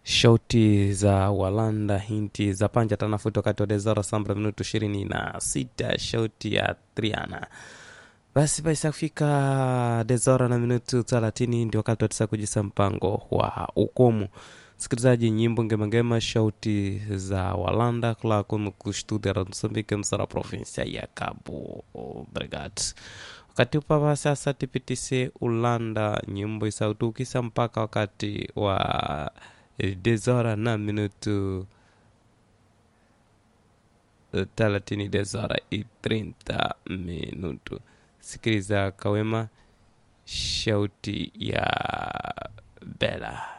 shauti za walanda hinti za panja tanafuti wakati wa dezora sambra minutu ishirini na sita shauti ya triana basi baisa kufika dezora na minutu thelathini ndio wakati watisa kujisa mpango wa ukomu msikilizaji nyimbo ngemangema shauti za walanda kula kunu kustudia msambike msara provinsia ya cabo brigad wakati upapa sasa tipitise ulanda nyimbo isautukisa mpaka wakati wa dezora na minutu thelathini dezora i 30 minutu sikiliza kawema shauti ya bela